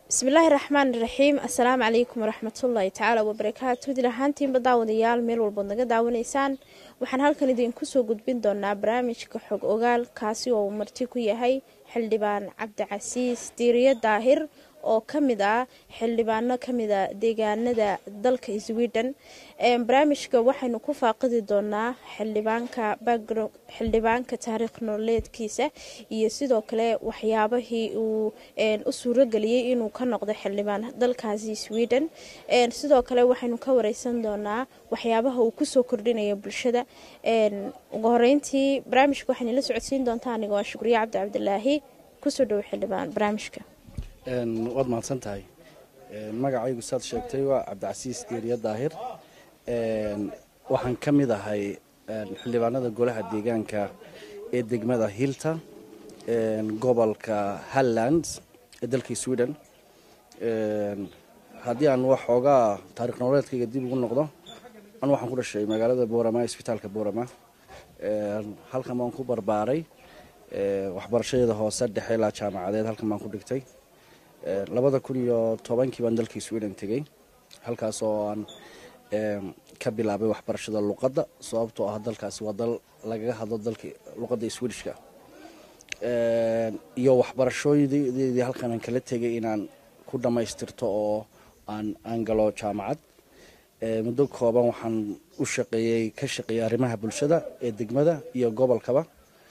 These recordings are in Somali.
bismillaahi raxmaan raxiim assalaamu calaykum waraxmatullaahi tacaala wabarakaatu dil ahaantiinba daawadayaal meel walbood naga daawanaysaan waxaan halkan idinku soo gudbin doonaa barnaamijka xog ogaal kaasi oo uu marti ku yahay xildhibaan cabdicasiis diiriye daahir oo kamid ah xildhibaano kamid a deegaanada dalka sweden barnaamijka waxaynu ku faaqidi doonaa xildhibaanka xildhibaanka taariikh nololeedkiisa iyo sidoo kale waxyaabahii uu u suurageliyey inuu ka noqdo xildhibaan dalkaasi sweden sidoo kale waxaynu ka wareysan doonaa waxyaabaha uu kusoo kordhinaya bulshada ugu horeyntii barnaamijka waxayna la socodsiin doontaa aniga waa shukriye cabdi cabdilaahi kusoo dhowo xildhibaan barnaamijka waad mahadsan tahay magacaygu saad sheegtay waa cabdicasiis diiriye daahir waxaan ka mid ahay xildhibaanada golaha deegaanka ee degmada hilta gobolka halland ee dalkii sweden haddii aan waxoogaa taarikh nololeedkayga dib ugu noqdo anu waxaan ku dhashay magaalada boorama isbitaalka boorama halkan baan ku barbaaray waxbarashadeeda hoose dhexe ilaa jaamacadeed halkan baan ku dhigtay labada kun iyo tobankii baan dalkii sweden tegey halkaas oo aan ka bilaabay waxbarashada luqadda sababtoo ah dalkaasi waa dal lagaga hadlo dalka luqadda swedishka iyo waxbarashoodeedii halkan aan kala tegay inaan ku dhammaystirto oo aan aan galo jaamacad muddo kooban waxaan u shaqeeyey ka shaqeeyey arrimaha bulshada ee degmada iyo gobolkaba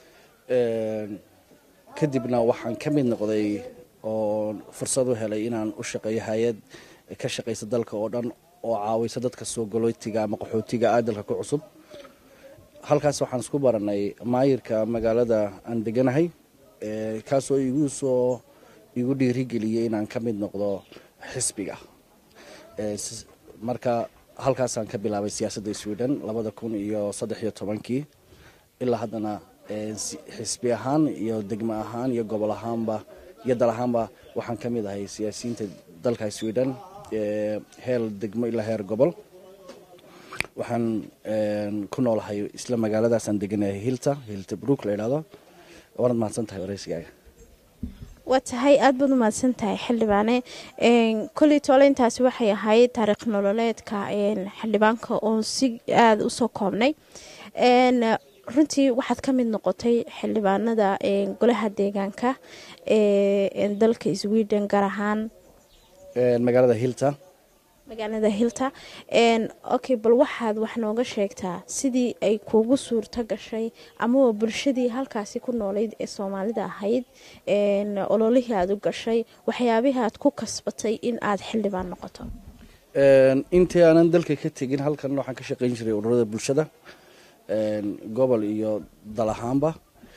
kadibna waxaan ka mid noqday oo fursad u helay inaan u shaqeeyo hay-ad ka shaqaysa dalka oo dhan oo caawisa dadka soo galootiga ama qaxootiga ah dalka ku cusub halkaas waxaan isku baranay maayirka magaalada aan deganahay kaasoo igu soo igu dhiirigeliyey inaan ka mid noqdo xisbiga marka halkaasaan ka bilaabay siyaasadda sweden labada kun iyo saddex iyo tobankii ilaa haddana xisbi ahaan iyo degmo ahaan iyo gobol ahaanba iyo dal ahaanba waxaan ka mid ahay siyaasiyiinta dalka sweden heer degmo ilaa heer gobol waxaan ku noolahay isla magaaladaasaan deganahay hilta hilta brook la idhahdo waanad mahadsan tahay wareysigaaga waa tahay aada baad u mahadsan tahay xildhibaane kolley toole intaasi waxay ahayd taariikh nololeedka xildhibaanka oo si aada usoo koobnay runtii waxaad ka mid noqotay xildhibaanada golaha deegaanka ee dalka sweden gaar ahaan magaalada hilta magaalada hilta okay bal waxaad wax nooga sheegtaa sidii ay kuugu suurto gashay amaba bulshadii halkaasi ku noolayd ee soomaalida ahayd ololihii aada u gashay waxyaabihii aad ku kasbatay in aada xildhibaan noqoto intii aanan dalka ka tegin halkan waxaan ka shaqeyn jiray ururada bulshada gobol iyo dal ahaanba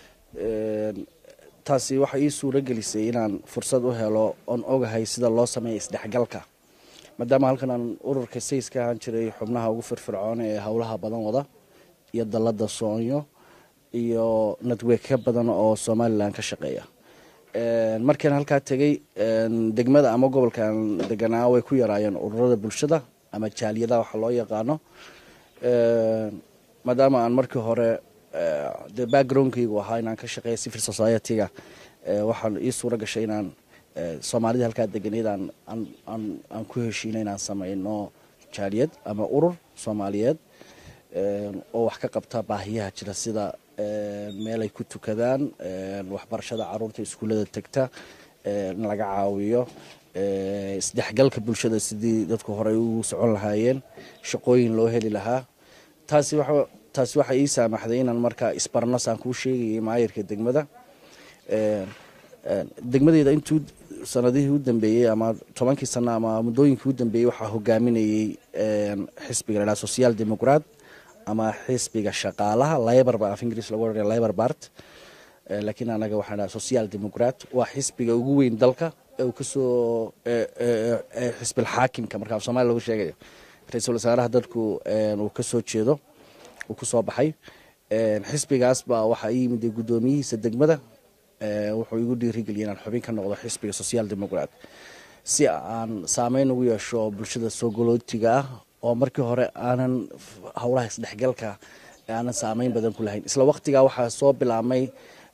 taasi waxay ii suuro gelisay inaan fursad u helo oon ogahay sida loo sameeya isdhexgalka maadaama halkan aan ururka says ka ahaan jiray xubnaha ugu firfircoon ee howlaha badan wada iyo dalada soonyo iyo network ka badan oo somalilan ka shaqeeya markaan halkaa tegay degmada ama gobolkaan deganaa way ku yaraayeen ururada bulshada ama jaaliyadaha waxa loo yaqaano maadaama aan markii hore de backgroundkaygu ahaa inaan ka shaqeeya civil society-ga waxaan ii suura gashay inaan soomaalida halkaa deganeyd aan ku heshiina inaan sameyno jaaliyad ama urur soomaaliyeed oo wax ka qabta baahiyaha jira sida meel ay ku tukadaan waxbarashada caruurta iskuullada tegta in laga caawiyo isdhexgalka bulshada sidii dadku horey u socon lahaayeen shaqooyin loo heli lahaa taasi wa taasi waxay ii saamaxday inaan markaa isbarnos aan kuu sheegayay maayirka degmada degmadeyda intuu sanadihii u dambeeyey ama tobankii sano ama muddooyinkii u dambeeyey waxaa hogaaminayey xisbiga la dhaha social democrat ama xisbiga shaqaalaha libor ba af ingiriis lagu odhanaya libor bart laakiin anaga waxaan dhaha social democrat waa xisbiga ugu weyn dalka ee uu kasoo xisbil xaakimka marka af somalia lagu sheegayo ra-iisul wasaaraha dadku uu kasoo jeedo uu kusoo baxay xisbigaas baa waxaa ii yimid guddoomiyihiisa degmada wuxuu igu dhiirigeliyay inaan xubin ka noqdo xisbiga social democrat si aan saameyn ugu yeesho bulshada soo galootiga ah oo markii hore aanan howlaha isdhexgalka aanan saameyn badan ku lahayn isla waqtigaa waxaa soo bilaabmay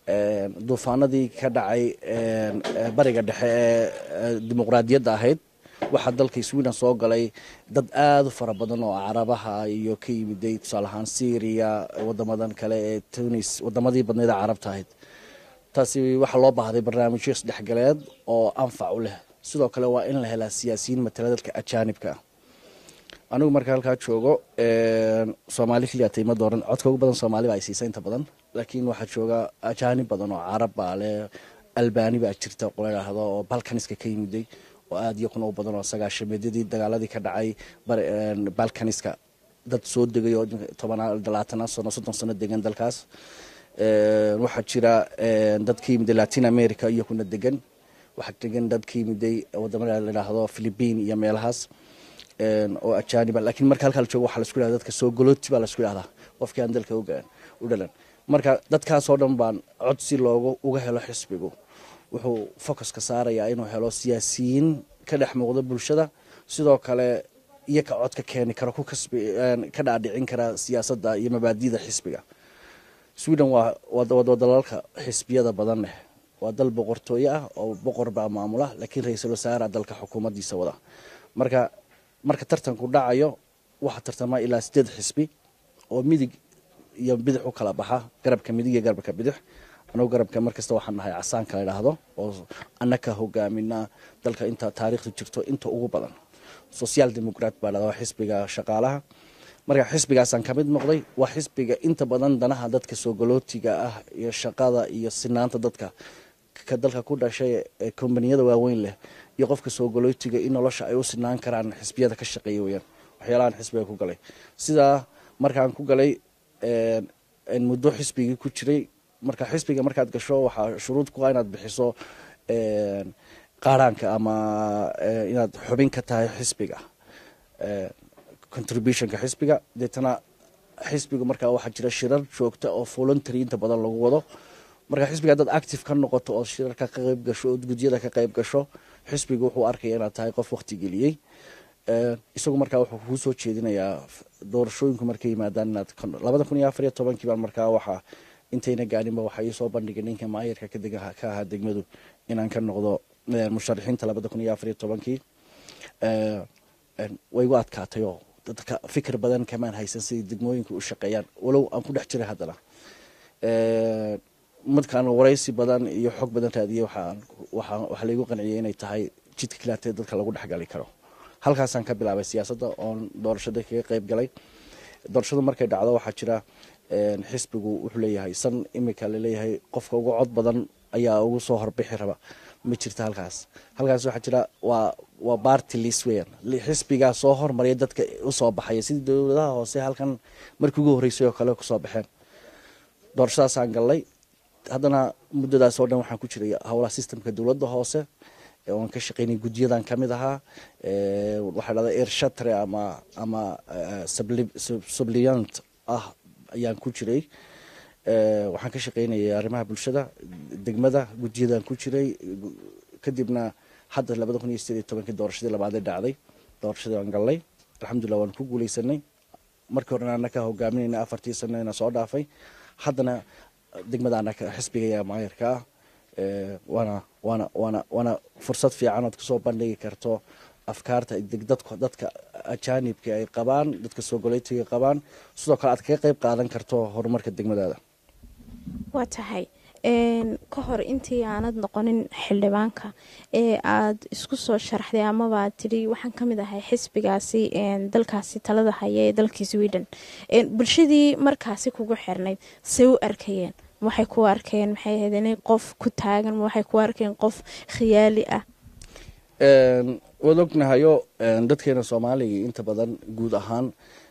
duufaanadii ka dhacay bariga dhexe ee dimuqraadiyadda ahayd waxaa dalka sweden soo galay dad aada u fara badan oo carabaha iyo ka yimiday tusaale ahaan syria wadamadan kale ee tunis wadamadii badneed ee carabta ahayd taasi waxaa loo baahday barnaamijyo isdhexgaleed oo anfac u leh sidoo kale waa in la helaa siyaasiyiin matala dadka ajaanibka ah anigu marka halkaa joogo soomaali keliya tayma dooran codka ugu badan soomaali ba ay siisa inta badan laakiin waxaa jooga ajaanib badan oo carab baa leh albani baa jirta qola idhaahdo oo balkaniska ka yimiday oo aada iyo kuna u badan oo sagaashameedyadii dagaaladii ka dhacay balkaniska dad soo degay oo tobanaa labaatana sano soddon sano degan dalkaas waxaa jira dad ka yimiday latin america iyo kuna degan waxaa degan dad ka yimiday wadamada la idhaahdo philipiin iyo meelahaas oo ajaaniba lakiin marka halkaa la joogo waxaa laisku yhahda dadka soo golooti baa laisku yhahdaa qofkii aan dalka u dhalan marka dadkaasoo dhan baan cod si loogu uga helo xisbigu wuxuu focuska saarayaa inuu helo siyaasiyiin ka dhex muuqda bulshada sidoo kale iyo ka cod ka keeni karo ku kasbi ka dhaadhicin kara siyaasadda iyo mabaadida xisbiga sweden waa wadalalka xisbiyada badan leh waa dal boqortooyo ah oo boqor baa maamula laakiin ra-iisul wasaara dalka xukuumaddiisa wada marka marka tartanku dhacayo waxaa tartamaa ilaa sideed xisbi oo midig iyo bidix u kala baxa garabka midig iyo garabka bidix anugu garabka markasta waxaan nahay casaanka la idhaahdo oo annaka hogaamina dalka inta taariikhdu jirto inta ugu badan social democrat baa dhahda xisbiga shaqaalaha marka xisbigaasaan ka mid noqday waa xisbiga inta badan danaha dadka soogolootiga ah iyo shaqada iyo sinaanta dadka ka dalka ku dhashay ee kombaniyada waaweyn leh iyo qofka soogolootiga in nolosha ay u sinaan karaan xisbiyada ka shaqeeya weyaan waxyaalahaan xisbiga ku galay sidaa markaan ku galay muddo xisbigii ku jiray marka xisbiga markaad gasho waxaa shuruud ku ah inaad bixiso qaaraanka ama inaad xubin ka tahay xisbiga contributionka xisbiga deetana xisbiga markaa waxaa jira shirar joogta oo voluntary inta badan lagu wado marka xisbiga haddaad active ka noqoto ood shirarka ka qayb gasho ood gudyada ka qayb gasho xisbiga wuxuu arkaya inaad tahay qof waqti geliyey isagu markaa wuxuu kuu soo jeedinayaa doorashooyinku markay yimaadaan inaad labada kun iyo afar iyo tobankii baan markaa waxaa intayna gaarinba waxaa ii soo bandhigay ninka maayarka ka ahaa degmadu inaan ka noqdo musharaxiinta labada kun iyo afar iyo tobankii way igu adkaatay oo dadka fikir badan kamaan haysan siday degmooyinka u shaqeeyaan walow aan ku dhex jiray haddana markaan waraysi badan iyo xog badan raadiyey waxaa laygu qanciyay inay tahay jidka kilaatee dadka lagu dhexgali karo halkaasaan ka bilaabay siyaasadda oon doorashada kaga qayb galay doorashadu markay dhacdo waxaa jira xisbigu wuxuu leeyahay san imika laleeyahay qofka ugu cod badan ayaa ugu soo horbixi raba ma jirta halkaas halkaas waxaa jira waa waa barty lis weyan xisbigaa soo hormariya dadka usoo baxaya sidii dowladaha hoose halkan markii ugu horreysay oo kale kusoo baxeen doorashadaasaan gallay haddana muddadaas oo dhan waxaan ku jiray howlaha systemka dowladda hoose oan ka shaqeynay gudyadan ka mid ahaa waxaa dhahda ershatre ama ama subliant ah ayaan ku jiray waxaan ka shaqeynayay arrimaha bulshada degmada gudyadan ku jiray kadibna hadda labada kun iyo sideed iyo tobankii doorashadii labaadee dhacday doorashadii waan gallay alxamdulillah waan ku guuleysanay markii horena anaka hogaaminayna afartii sanana soo dhaafay haddana degmada anaka xisbigaya maayarka ah waana waana waana waana fursad fiican ood kasoo bandhigi karto afkaarta dadka dadka ajaanibka ay qabaan dadka soogoleytiga qabaan sidoo kale aad kaga qeyb qaadan karto horumarka degmadaada waa tahay ka hor intii aanad noqonin xildhibaanka ee aada isku soo sharaxday amaba aad tidhi waxaan ka mid ahay xisbigaasi dalkaasi talada haya ee dalkii sweden bulshadii markaasi kugu xirnayd say u arkayeen waxay ku arkeen maxay ahayd inay qof ku taagan waxay ku arkeen qof khiyaali ah waad ognahayo dadkeena soomaaliga inta badan guud ahaan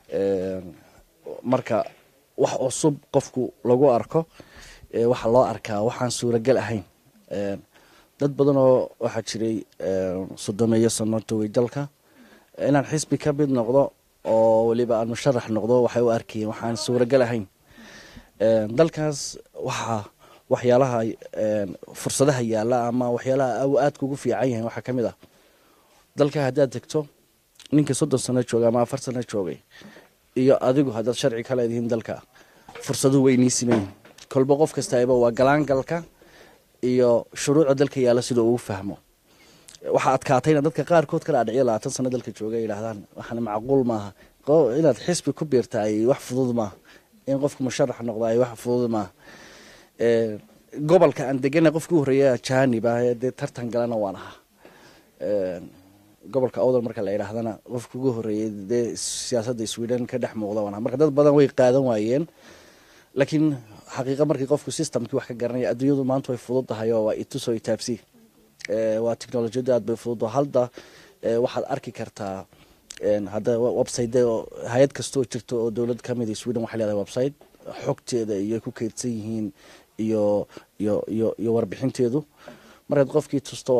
marka wax cusub qofku lagu arko waxaa loo arkaa waxaan suuragal ahayn dad badanoo waxaa jiray sodomeeyo sano togay dalka inaan xisbi ka mid noqdo oo weliba aan musharax noqdo waxay u arkayeen waxaan suuragal ahayn dalkaas waxaa waxyaalaha fursadaha yaalla ama waxyaalaha aadka ugu fiican yahay waxaa ka mid ah dalka haddaad degto ninka soddon sano joogay ama afar sano joogay iyo adigu haddaad sharci ka leedihiin dalka fursaduhu way nii simayihin kolba qof kastaba waa galaangalka iyo shuruucda dalka yaalla sida uu fahmo waxaa adkaatayna dadka qaarkood ka dhaadhicyo labaatan sano dalka jooga ay yidhaahdaan waxaana macquul maaha inaad xisbi ku biirta ay wax fudud maaha in qofku musharax noqda ay wax fudud maaha gobolka aan degana qofkii u horreeya janib ah dee tartan galana waan ahaa gobolka awdal marka la yidhaahdana qofka ugu horreeyay dee siyaasadda sweden ka dhex muuqda waan ahaa marka dad badan way qaadan waayeen laakiin xaqiiqa markii qofku systemkii wax ka garanaya adduunyadu maanta way fudud tahay oo waa itusoo itaabsi waa technolojiyadu aad bay fudud halda waxaad arki kartaa hadda website hay-ad kastoo jirto oo dowlad kamid sweden waxay leedahay website xogteeda iyo ku keydsan yihiin iyo iyo iyo iyo warbixinteedu markaad qofkii tusto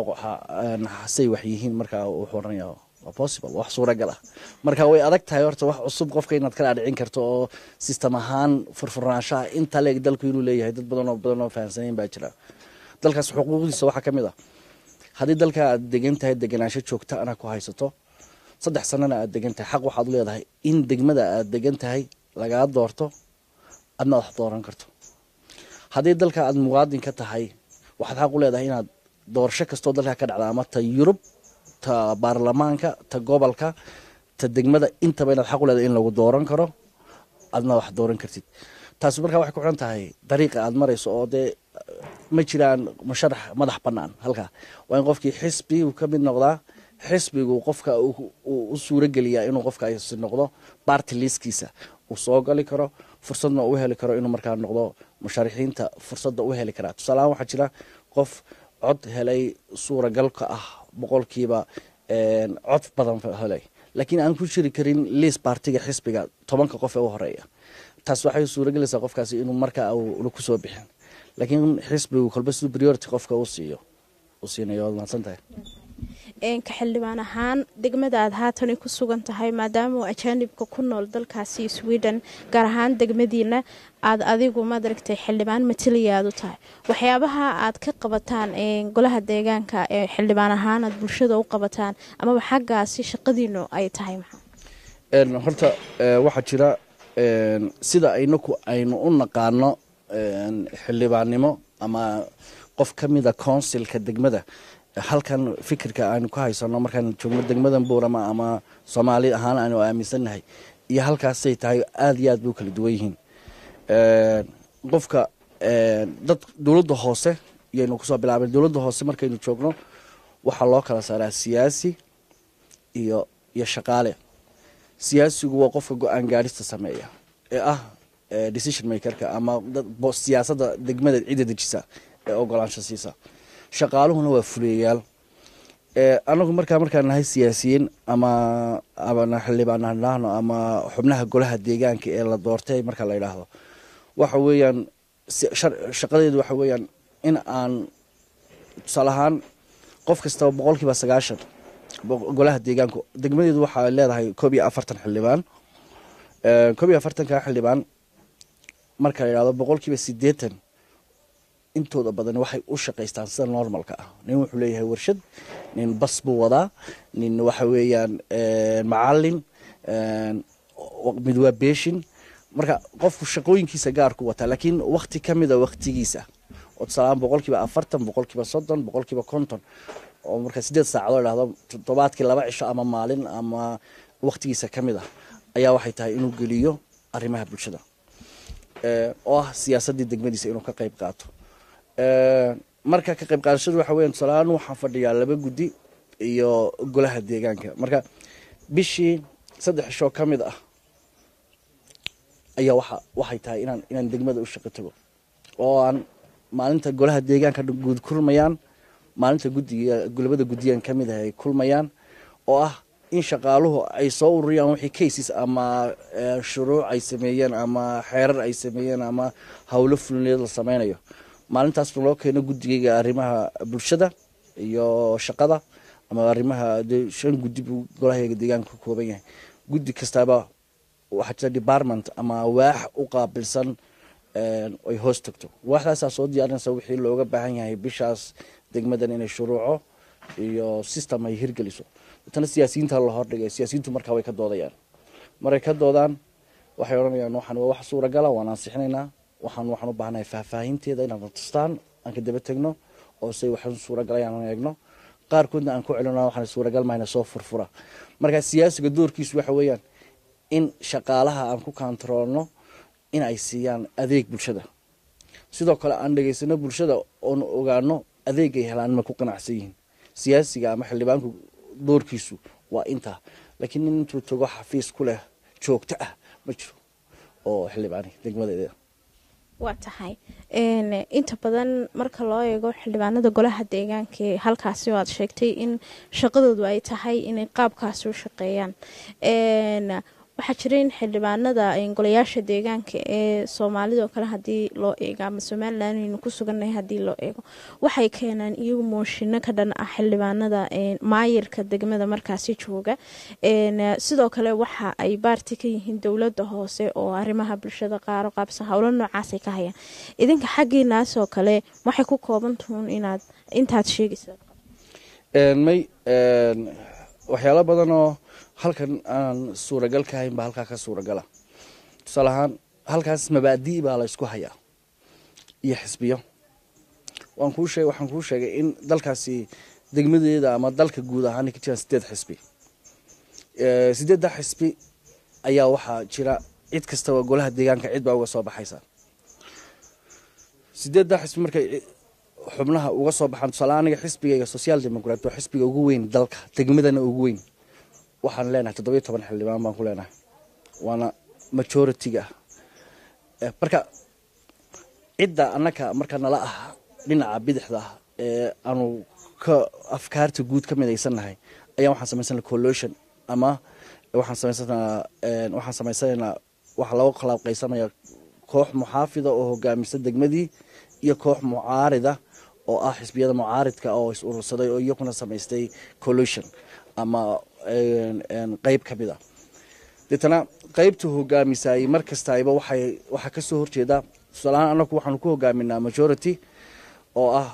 say wax yihiin markaa wuxuu oranaya waa possible wax suuragal ah marka way adag tahay horta wax cusub qofka inaad ka dhaadhicin karto oo system ahaan furfurnaanshaha inta leeg dalku inuu leeyahay dad badan oo badan oo fahamsanayn baa jira dalkaas xuquuqdiisa waxaa ka mid ah haddii dalka aad degan tahay deganaansho joogta ana ku haysato saddex sanana aad degan tahay xaq waxaad leedahay in degmada aad degan tahay lagaa doorto adna wax dooran karto haddii dalka aad muwaadin ka tahay waxaad xaq u leedahay inaad doorasho kastoo dalka ka dhacda ama ta yurub ta baarlamaanka ta gobolka ta degmada intaba inaad xaq u leedahay in lagu dooran karo adna wax dooran kartid taasi markaa waxay ku xiran tahay dariiqa aad marayso oo dee ma jiraan musharax madax banaan halkaa waa in qofkii xisbi uu ka mid noqdaa xisbigu qofka u suurogeliyaa inuu qofkaasi noqdo barty liskiisa uu soo gali karo fursadna u heli karo inuu markaa noqdo musharaxiinta fursadda u heli karaa tusaalahaan waxaa jira qof cod helay suuragalka ah boqolkiiba cod badan helay laakiin aan ku jiri karin liis bartiga xisbiga tobanka qof ee u horeeya taas waxay suuragelaysaa qofkaasi inuu markaa kusoo bixin laakiin xisbigu kolba siduu priority qofka u siiyo u siinayo waad mahadsan tahay ka xildhibaan ahaan degmada aad haatani ku sugan tahay maadaama uu ajaanibka ku nool dalkaasi sweden gaar ahaan degmadiina aad adigu maaragtay xildhibaan mataliya aad u tahay waxyaabaha aad ka qabataan golaha deegaanka ee xildhibaan ahaan aad bulshada u qabataan amaba xaggaasi shaqadiinu ay tahay maxaa horta waxaa jira sida aynaku aynu u naqaano xildhibaannimo ama qof ka mida counsilka degmada halkan fikirka aynu ka haysano markaan joogno degmadan buurama ama soomaali ahaan aanu aaminsannahay iyo halkaasay tahay aada iyo aad bay u kala duwan yihiin qofka dad dowladda hoose yaynu kusoo bilaabay dowladda hoose markaynu joogno waxaa loo kala saaraa siyaasi iyo iyo shaqaale siyaasigu waa qofka go-aan gaadhista sameeya ee ah decision makerka ama siyaasadda degmada cidda dejisa ee ogolaansho siisa shaqaaluhuna waa fuliyayaal anagu markaa markaan nahay siyaasiyiin ama ama xildhibaan hadhaahno ama xubnaha golaha deegaanka ee la doortay marka la yidhaahdo waxa weeyaan shaqadeedu waxa weeyaan in aan tusaale ahaan qof kastaba boqol kiiba sagaashan golaha deegaanku degmadeedu waxaa leedahay koob iyo afartan xildhibaan koob iyo afartanka xildhibaan marka la yidhahdo boqol kiiba sideetan intooda badan waxay u shaqaystaan sida normalka ah nin wuxuu leeyahay warshad nin bas buu wadaa nin waxa weeyaan macalin mid waa beeshin marka qofku shaqooyinkiisa gaarku wataa laakiin wakti ka mida waktigiisa oo tusaalahaan boqol kiiba afartan boqol kiiba soddon boqol kiiba konton oo marka sideed saacadoo idhahdo toddobaadkii laba cisho ama maalin ama waktigiisa ka mid ah ayaa waxay tahay inuu geliyo arrimaha bulshada oo ah siyaasaddii degmadiisa inuu ka qayb qaato marka ka qayb qaadashadu waxa weya tusaalahaan waxaan fadhiyaa laba guddi iyo golaha deegaanka marka bishii saddex ishoo ka mid ah ayaa waxa waxay tahay inaan inaan degmada u shaqo tago oo aan maalinta golaha deegaanka guud kulmayaan maalinta guddiga labada guddiyan ka mid ah ay kulmayaan oo ah in shaqaaluhu ay soo ururiyaan wixii cases ama shuruuc ay sameeyeen ama xeerar ay sameeyeen ama howlo fulineed la sameynayo maalintaasna loo keeno guddigayga arrimaha bulshada iyo shaqada ama arrimaha dee shan guddi buu golahayga deegaanka ka kooban yahay guddi kastaaba waxaa jira department ama waax u qaabilsan ay hoos tagto waaxdaasaa soo diyaarinaysa wixii looga baahan yahay bishaas degmadan inay shuruuco iyo system ay hirgeliso tana siyaasiyiinta la hordhigay siyaasiyiintu markaa way ka doodayaan maray ka doodaan waxay odhanayaan waxaan waa wax suuragala waan ansixinaynaa waxaan waxaan u baahanahay faahfaahinteeda inaan tustaan aan ka daba tegno oo say waxaan suuragalay aan eegno qaarkoodna aan ku celino waxaan suuragal mahayna soo furfura marka siyaasiga doorkiisu waxa weeyaan in shaqaalaha aan ku kantaroolno in ay siiyaan adeeg bulshada sidoo kale aan dhegaysano bulshada oon ogaano adeegay helaan ma ku qanacsan yihiin siyaasiga ama xildhibaanku doorkiisu waa intaa laakiin nin intuu tago xafiis ku leh joogto ah ma jiro oo xildhibaani degmadeeda waa tahay inta badan marka loo eego xildhibaanada golaha deegaanka ee halkaasi oo aad sheegtay in shaqadoodu ay tahay inay qaabkaasi u shaqeeyaan waxaa jira in xildhibaanada golayaasha deegaanka ee soomaalida oo kale hadii loo eego ama somalilan aynu ku sugannahay haddii loo eego waxay keenaan iyagu mooshino ka dhan ah xildhibaanada maayirka degmada markaasi jooga sidoo kale waxa ay baarti ka yihiin dowladda hoose oo arrimaha bulshada qaaro qaabsan howlo noocaasay ka hayaan idinka xaggiinaasoo kale waxay ku koobantuun inaad intaad sheegaysa may waxyaalo badanoo halkan aan suuragal ka hayn baa halkaa ka suuragala tusaale ahaan halkaas mabaadi baa la ysku hayaa iyo xisbiyo waan kuu sheeg waxaan kuu sheegay in dalkaasi degmadeeda ama dalka guud ahaan ka jiraan sideed xisbi sideedda xisbi ayaa waxaa jira cid kastaba golaha deegaanka cid baa uga soo baxaysa sideedda xisbi markay xubnaha uga soo baxaan tusaale aniga xisbigayga social democrat waa xisbiga ugu weyn dalka degmadana ugu weyn waxaan leenahay toddobiyo toban xildhibaan baan ku leenahay waana majority-ga marka cidda annaka marka nala ah dhinaca bidixda ah ee aanu ka afkaarta guud ka midaysannahay ayaa waxaan samaysana collution ama waxaan samaysanaa waxaan samaysanaynaa waxaa looga khalaaqaysanaya koox muxaafida oo hogaamisa degmadii iyo koox mucaarida oo ah xisbiyada mucaaridka oo is urursaday oo iyakuna samaystay collution ama qeyb ka mid a deetana qeybta hogaamisaayey mar kastayba waxay waxaa kasoo horjeeda tusaalahaan anaku waxaanu ku hogaaminaa majority oo ah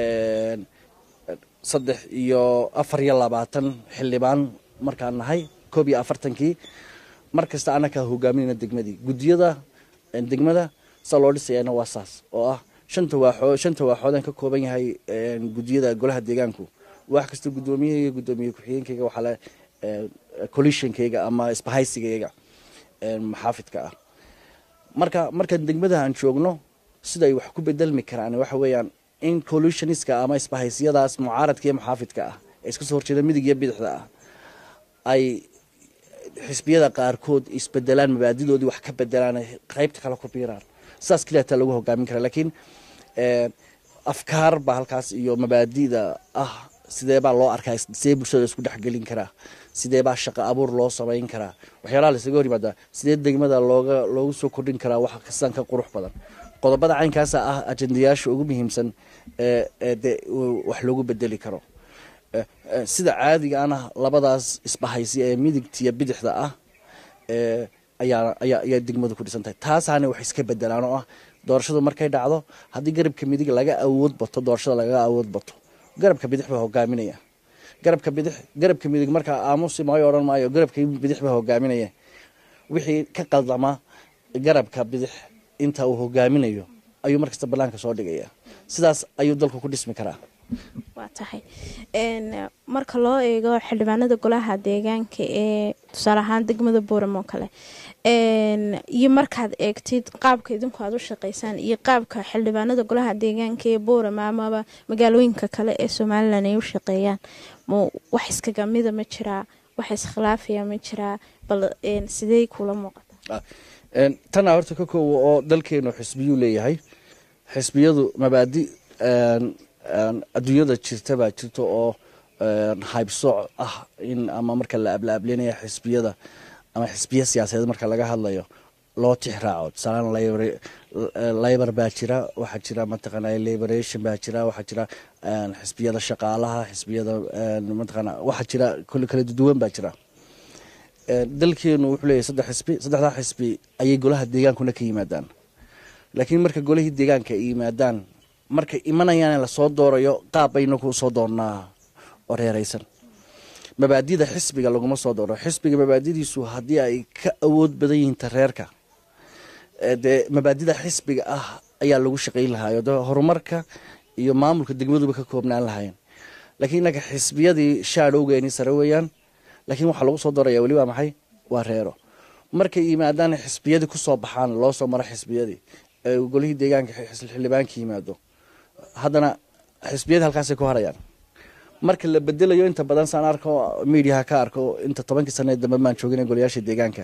saddex iyo afar iyo labaatan xildhibaan markaan nahay koob iyo afartankii mar kasta anakaa hogaaminayna degmadii guddiyada degmada saa loo dhisayana waa saas oo ah shanta waaxood shanta waaxoodaan ka kooban yahay guddiyada golaha deegaanku wax kasta guddoomiyahayga guddoomiye ku-xigeenkayga waxaa le collisionkayga ama isbahaysigayga maxaafidka ah marka markaan degmada aan joogno siday wax ku bedelmi karaan waxa weeyaan in collusioniska ama isbahaysiyadaas mucaaradka iyo maxaafidka ah ee iska soo horjeeda midig iyo bidixda ah ay xisbiyada qaarkood isbedelaan mabaadidoodii wax ka bedelaan qeybta kale ku biiraan saas keliyataa lagu hogaamin kara laakiin afkaar baa halkaas iyo mabaadida ah sidee baa loo arkaa sidee bulshada isku dhexgelin karaa sidee baa shaqo abuur loo samayn karaa waxyaalaha laisaga hor yimaadaa sidee degmada looga loogu soo kordhin karaa wax kastaan ka qurux badan qodobada caynkaasa ah ajendayaasha ugu muhiimsan ee de wax loogu bedeli karo sida caadiga ana labadaas isbahaysi ee midigtiya bidixda ah ayaa ayaa ayaa degmadu ku dhisan tahay taasaana wax iska bedelaan oo ah doorashadu markay dhacdo haddii garabka midig laga awood bato doorashada laga awood bato garabka bidix baa hogaaminaya garabka bidix garabka midig markaa aamusi maayo odhan maayo garabka bidix baa hogaaminaya wixii ka qaldama garabka bidix inta uu hogaaminayo ayuu markasta banaanka soo dhigaya sidaas ayuu dalku ku dhismi karaa waa tahay marka loo eego xildhibaanada golaha deegaanka ee tusaale ahaan degmada booram oo kale iyo markaad eegtid qaabka idinku aad u shaqeysaan iyo qaabka xildhibaanada golaha deegaanka ee booram amaba magaalooyinka kale ee somalilan ay u shaqeeyaan ma wax iskaga mida ma jiraa wax iskhilaafaya ma jiraa bal sidey kula muuqata tana horta ka koowa oo dalkeenu xisbiyuu leeyahay xisbiyadu mabaadi adduunyada jirta baa jirta oo haybsooc ah in ama marka la ablaablinaya xisbiyada ama xisbiya siyaasadeed marka laga hadlayo loo tixraaco tusaalaan labor baa jira waxaa jira mataqaana liberation baa jira waxaa jira xisbiyada shaqaalaha xisbiyada mataqaana waxaa jira kole kala duwan baa jira dalkeenu wuxuu leeyahay saddex xisbi saddexdaa xisbi ayay golaha deegaankuna ka yimaadaan laakiin marka golihii deegaanka ay yimaadaan markay imanayaan lasoo doorayo qaab bayna ku soo doonnaa oo reeraysan mabaadida xisbiga laguma soo dooro xisbiga mabaadidiisu haddii ay ka awood badan yihiin ta reerka dee mabaadida xisbiga ah ayaa lagu shaqayn lahaayo de horumarka iyo maamulka degmaduba ka koobnaan lahaayeen laakiin innaga xisbiyadii shaadhowgeeni sare weeyaan laakiin waxaa lagu soo daraya weli waa maxay waa reero markay yimaadaan xisbiyadii kusoo baxaan loo soo maro xisbiyadii golihii deegaanka xildhibaanka yimaado haddana xisbiyadii halkaasay ku harayaan marka la bedelayo inta badan saan arko mediaha ka arko inta tobankii sane dambe maan joogin golayaasha deegaanka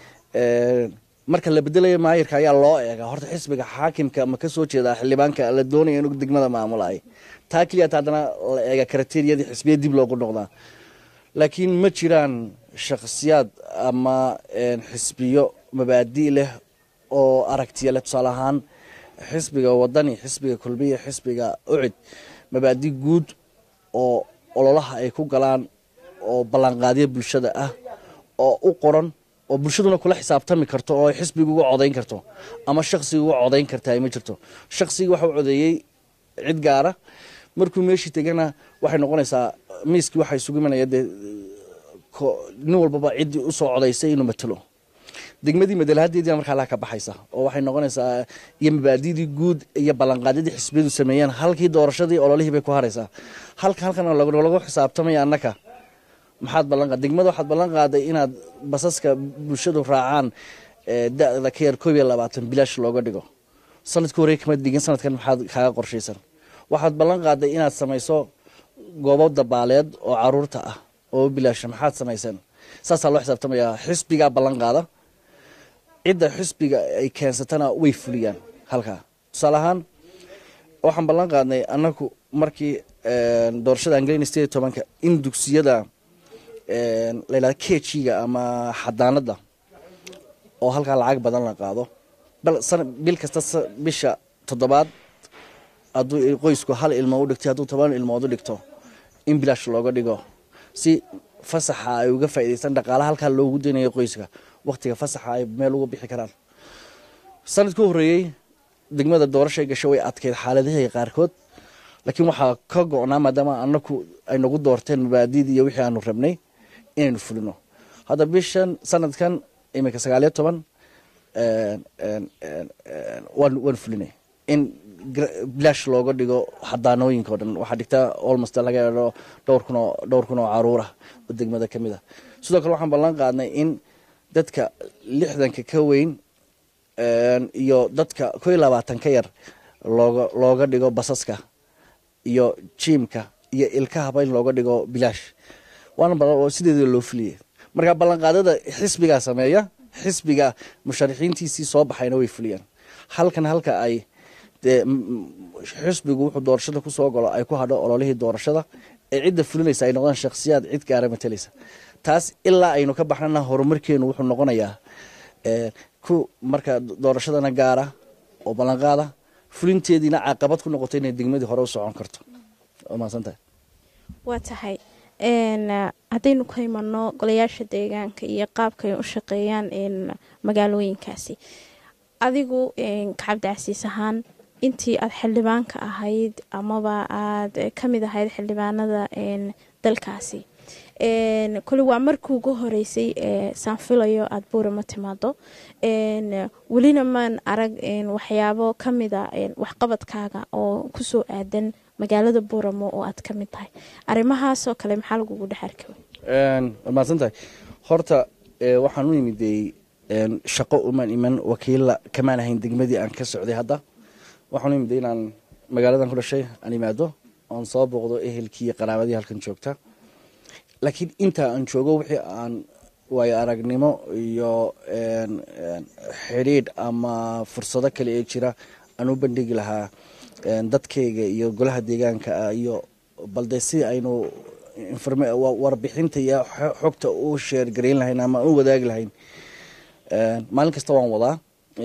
marka la bedelayo maayirka ayaa loo eega horta xisbiga xaakimka ma kasoo jeedaa xildhibaanka la doonaya inuu degmada maamulay taa keliyata haddana la eega karateriyadii xisbiya dib loogu noqdaa laakiin ma jiraan shakhsiyaad ama xisbiyo mabaadi leh oo aragtiya leh tusaale ahaan xisbiga wadani xisbiga kulmiya xisbiga ucid mabaadi guud oo ololaha ay ku galaan oo ballanqaadyo bulshada ah oo u qoran oo bulshaduna kula xisaabtami karto oo ay xisbiga uga codayn karto ama shaksiga uga codayn kartaa ma jirto shaksigii waxa u codeeyey cid gaara markuu meeshii tegana waxay noqonaysaa miiskii waxaa isugu imanaya dee nin walbaba ciddii usoo codaysay inuu matalo degmadii madalahadeedii markaa laa ka baxaysa oo waxay noqonaysaa iyo mabaadidii guud iyo ballanqaadyadii xisbiyadu sameeyeen halkii doorashadii ololihii bay ku haraysaa halka halkan lagu xisaabtamaya annaka maxaad ballanqaad degmada waxaad ballan qaaday inaad basaska bulshadu raacaan da-da ka yar koob iyo labaatan bilaash looga dhigo sanadka horey kama dhigin sanadkan maxaad kaaga qorshaysan waxaad ballan qaaday inaad samayso goobo dabaaleed oo caruurta ah oo bilaasha maxaad samayseen saasaa loo xisaabtamayaa xisbigaa ballan qaada cidda xisbiga ay keensatana way fuliyaan halkaa tusaale ahaan waxaan ballan qaadnay annagu markii doorashada aan gelayna sideed iyo tobanka in dugsiyada layidhahda kejiga ama xadaanada oo halkaa lacag badan la qaado bal bil kasta bisha toddobaad hadduu qoysku hal ilmo u dhigtay hadduu toban ilmood u dhigto in bilaash looga dhigo si fasaxa ay uga faa'idaystaan dhaqaalaha halkaa loogu daynayo qoyska waktiga fasaxa ay meel uga bixi karaan sanadka u horreeyey degmada doorashay gasho way adkeyd xaaladaheega qaarkood laakiin waxaa ka go-naa maadaama anaku ay nagu doorteen mabaadidii iyo wixii aanu rabnay inaynu fulino hadda bishan sanadkan iminka sagaaliyo toban waan fulinay in bilaash looga dhigo xadaanooyinka o dhan waxaa dhigtaa olmost laga eedho dhowr kun oo dhowr kun oo caruurah oo degmada ka mid a sidoo kale waxaan ballan qaadnay in dadka lixdanka ka weyn iyo dadka ko iyo labaatan ka yar looga looga dhigo basaska iyo jiimka iyo ilkahaba in looga dhigo bilaash waana sideeda loo fuliyey marka ballanqaadada xisbigaa sameeya xisbiga musharaxiintiisii soo baxayna way fuliyaan halkan halka ay dee xisbigu wuxuu doorashada kusoo galo ay ku hadho ololihii doorashada ee cidda fulinaysa ay noqdaan shakhsiyaad cid gaara matalaysa taas ilaa aynu ka baxnana horumarkeenu wuxuu noqonayaa ku marka doorashadana gaara oo ballanqaada fulinteediina caqabad ku noqoto inay degmadii hore u socon karto maadsantahay waa tahay haddaynu ka imano golayaasha deegaanka iyo qaabka ay u shaqeeyaan magaalooyinkaasi adigu kacabdicasiis ahaan intii aada xildhibaanka ahayd amaba aada ka mid ahayd xildhibaanada dalkaasi kole waa markii ugu horeysay saan filayo aada buurama timaado welina maan arag waxyaabo kamida waxqabadkaaga oo kusoo aadan magaalada buuramo oo aad ka mid tahay arrimahaasoo kale maxaa lagugu dhex arki waad mahadsantahay horta waxaan u imiday shaqo umaan iman wakiilla kamaan ahayn degmadii aan ka socday hadda waxaan u imiday inaan magaaladan ku dhashay aan imaado oon soo booqdo ehelkii iyo qaraabadii halkan joogta laakiin intaa aan joogo wixii aan waayo aragnimo iyo xidhiidh ama fursado kale ee jira aan u bandhigi lahaa dadkayga iyo golaha deegaanka iyo balde si aynu warbixinta iyo xogta u sheergarayn lahayn ama u wadaagi lahayn maalin kasta waan wadaa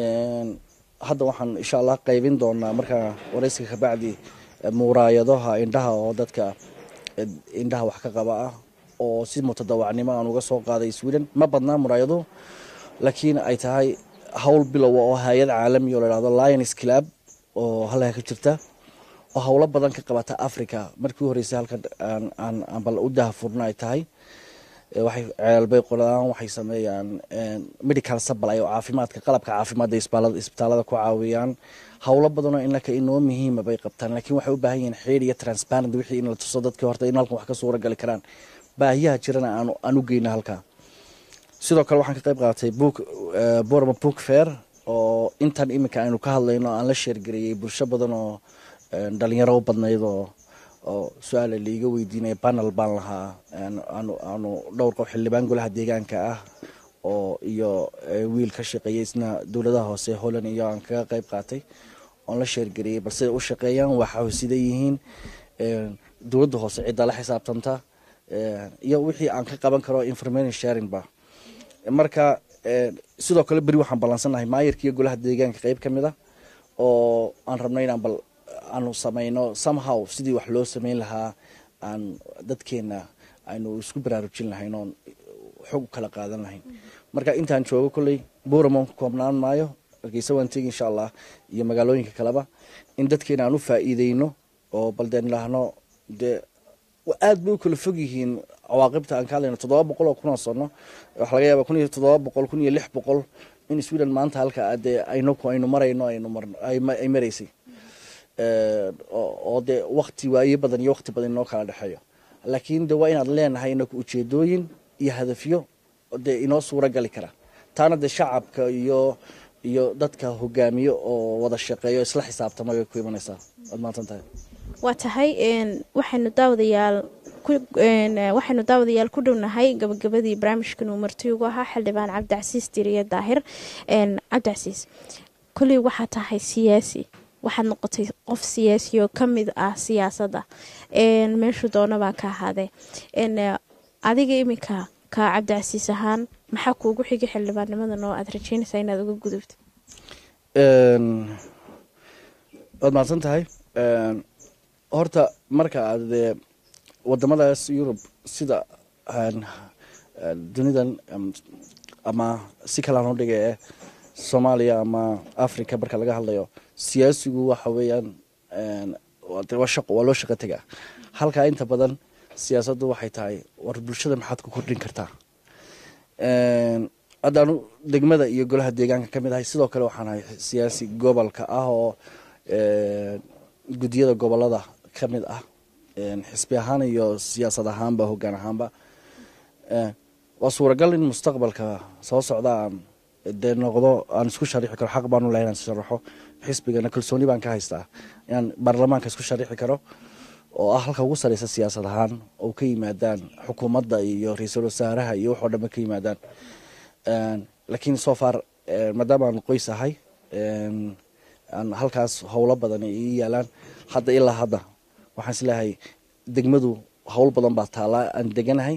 hadda waxaan insha allah qaybin doonaa markaa waraysiga kabacdi muuraayadaha indhaha oo dadka indhaha wax ka qaba ah oo si mutadawacnimo aan uga soo qaaday sweden ma badnaa muraayaduhu laakiin ay tahay howl bilowa oo hay-ad caalami oo lahahdo lions club oo halkaa ka jirta oo howlo badan ka qabata africa markii u horeysay halkan aan bal u dahafurna ay tahay waxay ceelbay qodaan waxay sameeyaan medical supply oo caafimaadka qalabka caafimaadda isbitaalada ku caawiyaan howlo badanoo inaka inoo muhiima bay qabtaan laakiin waxay u baahan yihiin xeer iyo transparent wixii in la tuso dadkii horta in halkan wax ka suura gali karaan baahiyaha jirana aan u geyna halkaa sidoo kale waxaan ka qayb qaatay book borma book fair oo intan iminka aynu ka hadlayno aan la sheergareeyey bulsho badan oo dhalinyaro u badnayd oo oo su-aala laiga weydiinaya panel baan lahaa aanu dhowr qof xildhibaan golaha deegaanka ah oo iyo wiil ka shaqeeyay isna dowladaha hoose holland iyo aan kaga qayb qaatay oon la sheergareeyey bal siday u shaqeeyaan waxa sida yihiin dowladda hoose cidda la xisaabtanta iyo wixii aan ka qaban karo information sharingba marka sidoo kale beri waxaan ballansannahay maayarka iyo golaha deegaanka qeyb ka mid a oo aan rabno inaan bal aanu samayno somehow sidii wax loo sameyn lahaa aan dadkeena aynu isku baraarujin lahayn oon xog kala qaadan lahayn marka intaan joogo kolley buuraman ku koobnaan maayo hargeysa waan tegi insha allah iyo magaalooyinka kaleba in dadkeena aan u faa'iideyno oo bal deen idhaahno dee aada bay u kala fog yihiin cawaaqibta aan ka hadlayno toddoba boqol oo kun oo sano waxaa laga yaaba kun iyo toddoba boqol kun iyo lix boqol in sweden maanta halka dee aynaku aynu marayno aynu marno ay maraysay oo dee wakti waaye badan iyo wakti badan inoo kala dhexeeyo laakiin de waa inaad leenahay inaku ujeedooyin iyo hadafyo dee inoo suura gali kara taana dee shacabka iyo iyo dadka hogaamiyo oo wada shaqeeyo isla xisaabtama bay ku imanaysaa waad maadsan tahay waa tahay waxaynu daawadayaal waxaynu daawadayaal ku dhownahay gabagabadii barnaamijkan uu marti ugu ahaa xildhibaan cabdicasiis diriye daahir cabdicasiis kolley waxaa tahay siyaasi waxaad noqotay qof siyaasi oo ka mid ah siyaasadda meeshuu doonabaa ka ahaadee adiga iminka ka cabdicasiis ahaan maxaa kuugu xigay xildhibaannimadan oo aada rajeynaysaa inaad uga gudubto waad mahadsan tahay horta marka aad wadamadaas yurub sida dunidan ama si kalaan u dhiga ee soomaaliya ama africa marka laga hadlayo siyaasigu waxa weeyaan waa loo shaqo tegaa halkaa inta badan siyaasaddu waxay tahay war bulshada maxaad ku kordhin kartaa haddaanu degmada iyo golaha deegaanka ka mid ahay sidoo kale waxaan ahay siyaasi gobolka ah oo guddiyada gobolada ka mid ah xisbi ahaan iyo siyaasad ahaanba hoggaan ahaanba waa suuragal in mustaqbalka soo socda aan dee noqdo aan isku sharixi karo xaq baanu lahay inaan sharaxo xisbigana kalsooni baan ka haystaa inaan baarlamaanka isku sharixi karo oo ah halka ugu sareysa siyaasad ahaan oo ka yimaadaan xukuumadda iyo ra-iisul wasaaraha iyo waxoo dhanba ka yimaadaan laakiin so far maadaama aan qoys ahay aan halkaas howlo badan ii yaalaan hadda ilaa hadda waxaan isleeyahay degmadu howl badan baa taallaa aan deganahay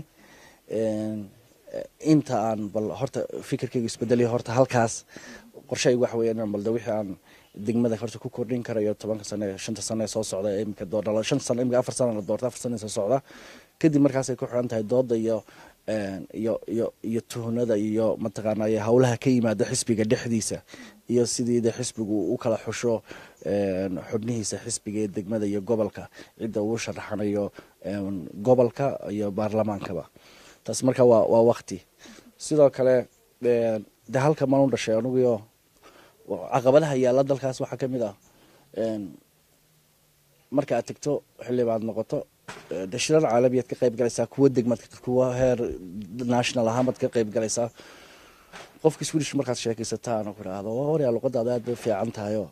inta aan bal horta fikirkayga isbedelay horta halkaas qorshahaygu waxa weya inaan balde wixii aan degmada horta ku kordhin karayo tobanka sane shanta sane soo socda imika doordhala shan sano imika afar sana la doorta afar sana soo socda kadib markaasay ku xiran tahay dooda iyo iyo iyo iyo tuhunada iyo mataqaanay howlaha ka yimaada xisbiga dhexdiisa iyo sidii de xisbigu u kala xusho xubnihiisa xisbiga ee degmada iyo gobolka cidda uu sharaxanayo gobolka iyo baarlamaankaba taas marka waa waa wakti sidoo kale de halka maan u dhashay aniguyo caqabadaha yaalla dalkaas waxaa ka mid ah marka aad tegto xildhibaad noqoto de shirar caalamiyaad ka qayb galaysaa kuwa degmad kuwa heer national ahaanbaad ka qayb galaysaa qofka swedish markaad sheekaysataan ku idhaahdo waryaa luqadaada aad bay fiican tahayo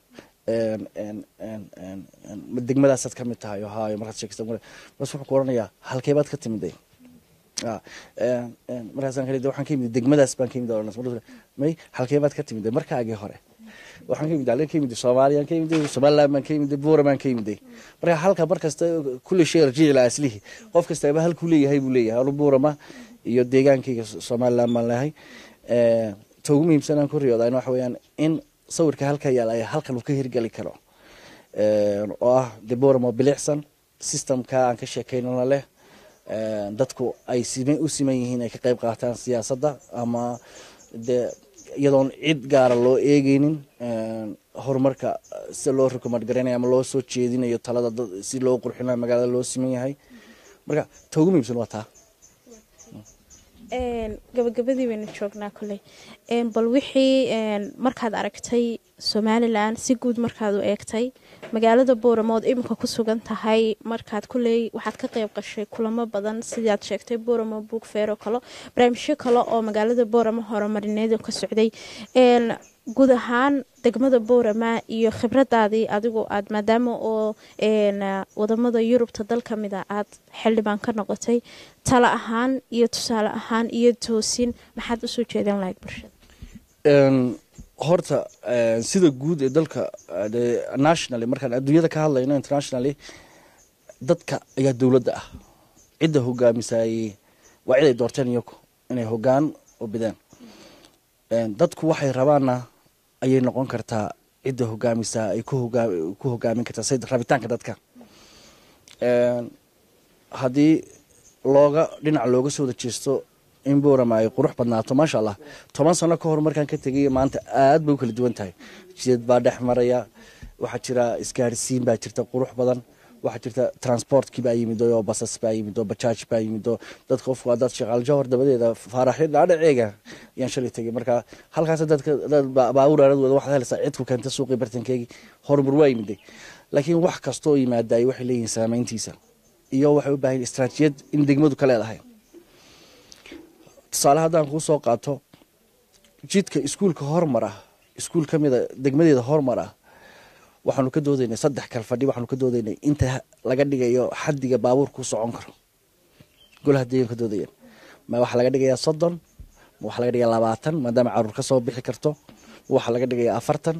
degmadaasaad ka mid tahay hayo markaad sheekaysa bas wuxuu ku oranayaa halkeebaad ka timiday markaasaan kale waxaan ka yimid degmadaas baan ka yimid may halkeebaad ka timiday markaagii hore waxaan ka yimid alen ka yimid soomaaliya ka yimid somaliland baan ka yimid buura baan ka yimid marka halka mar kasta kulli shay rajici la aslihi qof kastaba halkuu leeyahay buu leeyahay anu buurama iyo deegaankayga somaliland baan leeyahay ta ugu muhiimsan aan ku riyoodaa waxa weeyaan in sawirka halka yaala ay halkan uu ka hirgeli karo oo ah de buurama bilicsan systemka aan ka sheekeynana leh dadku ay u siman yihiin ay ka qayb qaataan siyaasadda ama dee iyadoon cid gaara loo eegeynin horumarka sida loo rukumad garanayo ama loo soo jeedinayo talada si loo qurxinayo magaalada loo siman yahay marka ta ugu muhiimsan waa taa gabagabadii baynu joognaa koley bal wixii markaad aragtay somalilan si guud markaad u eegtay magaalada booramo ood iminka ku sugan tahay markaad kuley waxaad ka qeyb qashay kulamo badan sidaad sheegtay booramo buug feero kalo barnaamijyo kale oo magaalada booramo horumarineed ka socday guud ahaan degmada boorama iyo khibradaadii adigu aad maadaama oo wadamada yurubta dal ka mid a aad xildhibaan ka noqotay talo ahaan iyo tusaale ahaan iyo toosin maxaad usoo jeedan lahayd bulshada horta sida guud ee dalka nationally markaan adduunyada ka hadlayno internationally dadka ayaa dowladda ah cidda hogaamisaayey waa cid ay doorteen iyaku inay hogaan u bideen dadku waxay rabaana ayay noqon kartaa cidda hogaamisaa ay ku hogaamin kartaa say rabitaanka dadka haddii looga dhinac looga soo wada jeesto in boorama ay qurux badnaato maasha allah toban sano ka hor markaan ka tegay maanta aad bay u kala duwan tahay jidad baa dhex maraya waxaa jira isgaarsiin baa jirta qurux badan waxaa jirta transportkii baa yimid oo basas baa yimid oo bajaaj baa yimid oo dad qofku dad shaqaal jawhar dabadeeda faaraxyo dhaadhaceega ayaan shalay tegay marka halkaas dadka dad baabuur aaradooda waxaad helaysaa cidku keenta suuqii bartankeegii horumar waa yimiday laakiin wax kastoo yimaadaay waxay leeyihiin saameyntiisa iyo waxay u baahan istraatijiyad in degmadu ka leedahay tusaale haddaan kuu soo qaato jidka iskuulka hormar ah iskuul ka mida degmadeeda hormar ah waxaanu ka doodaynay saddex kal fadhi waxaanu ka doodaynay inta laga dhigayo xadiga baabuurkuu socon karo golaha deegan ka doodayeen ma waxaa laga dhigayaa soddon ma waxaa laga dhigayaa labaatan maadaama caruur ka soo bixi karto ma waxaa laga dhigayaa afartan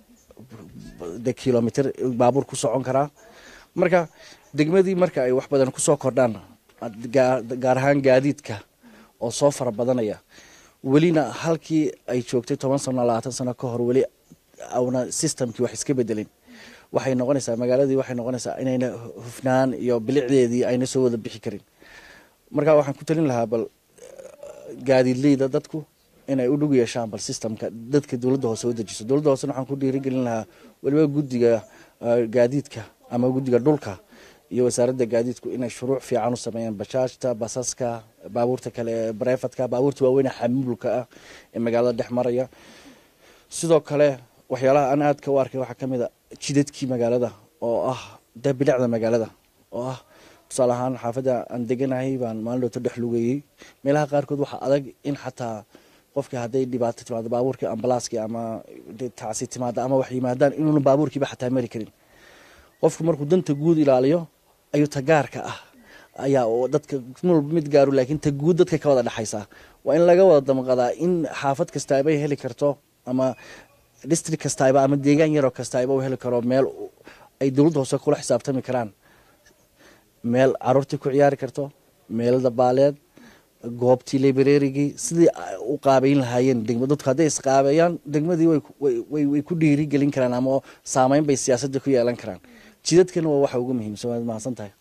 de kilomitr baabuur ku socon karaa marka degmadii marka ay wax badan kusoo kordhaan gaar ahaan gaadiidka oo soo fara badanaya welina halkii ay joogtay toban sano labaatan sano ka hor weli awna systemkii wax iska bedelin waxay noqonaysaa magaaladii waxay noqonaysaa inayna hufnaan iyo bilicdeedii ayna soo wada bixi karin marka waxaan ku talin lahaa bal gaadiidleyda dadku inay u dhug yeeshaan bal systemka dadka dowladda hoose u dejiso dowladda hoosena waxaan ku dhiirigelin lahaa weliba guddiga gaadiidka ama guddiga dhulka iyo wasaaradda gaadiidku inay shuruuc fiican u sameeyaan bajaajta basaska baabuurta kale ee barefadka baabuurta waaweyne xamulka ah ee magaalada dhex maraya sidoo kale waxyaalaha aan aadka u arkay waxaa kamid a jidadkii magaalada oo ah de bilicda magaalada oo ah tusaale ahaan xaafadda aan deganahay baan maalin dhowto dhex lugeeyey meelaha qaarkood waxaa adag in xataa qofkii hadday dhibaato timaado baabuurkii ambalaaskii ama tacsi timaada ama wax yimaadaan inuuna baabuurkiiba xataa mari karin qofku markuu danta guud ilaaliyo ayuu tagaarka ah ayaa dadka walba mid gaaru laakiin ta guud dadka ka wada dhexaysaa waa in laga wada damqadaa in xaafad kastaaba ay heli karto ama district kastaaba ama deegaan yaroo kastaaba u heli karo meel ay dowladda hoose kula xisaabtami karaan meel caruurtii ku ciyaari karto meel dabaaleed goobtii librarigii sidii u qaabeyn lahaayeen degma dadku hadday isqaabeeyaan degmadii way ku dhiiri gelin karaan ama saameyn bay siyaasadda ku yeelan karaan jidadkana waa waxa ugu muhiimsan waad mahadsan tahay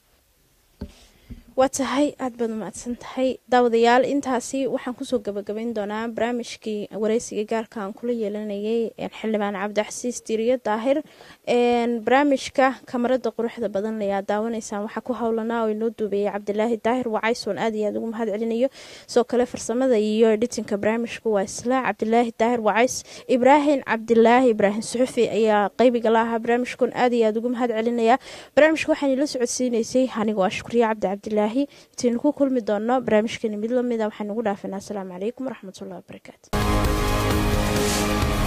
waa tahay aada baad umahadsan tahay daawadayaal intaasi waxaan kusoo gabagabayn doonaa barnaamijkii wareysiga gaarka aan kula yeelanayay xildhibaan cabdixasiis diiriyo daahir barnaamijka kamarada quruxda badan layaa daawanaysaan waxaa ku howlanaa oo inoo duubeeyay cabdilaahi daahir wacaysoon aad iyo aad ugu mahad celinayo sidoo kale farsamada iyo editinka barnaamijka waa isla cabdilaahi daahir wacays ibraahim cabdilaahi ibraahim suxufi ayaa qeybiga la ahaa barnaamijkan aad iyo aad ugu mahad celinaya barnaamijka waxaan ila socodsiineysay anigoo ah shukriye cabdicabdilaahi intaynu ku kulmi doono barnaamijkani mid lamida waxaan ugu dhaafinaa asalaamu calaykum waraxmatullahi wabarakaatu